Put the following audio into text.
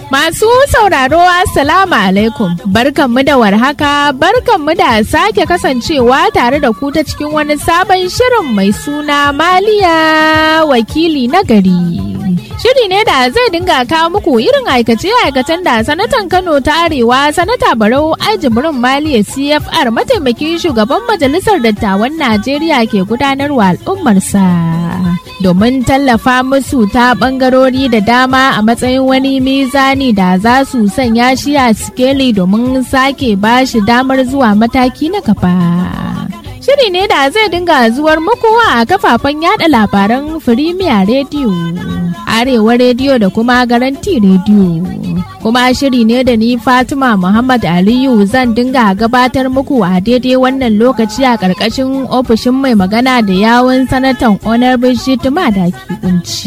Masu sauraro Assalamu alaikum barkanmu da warhaka barkanmu da sake kasancewa tare da ku ta cikin wani sabon shirin mai suna Maliya wakili na gari. Shiri ne da zai dinga kawo muku irin aikace-aikacen da sanatan Kano ta Arewa sanata Barau Ajibirin Maliya CFR mataimakin shugaban majalisar dattawan Najeriya ke gudanarwa al'ummarsa. Domin tallafa musu ta bangarori da dama a matsayin wani mizani da za su sanya shi a sikeli domin sake ba shi damar zuwa mataki na gaba. Shiri ne da zai dinga zuwar muku a kafafen yada labaran Firimiya Rediyo, Arewa Rediyo da kuma Garanti Rediyo. Kuma shiri ne da ni Fatima Muhammad Aliyu zan dinga gabatar muku a daidai wannan lokaci a ƙarƙashin ofishin mai magana da yawun sanatan Honorable Shitima da kunci.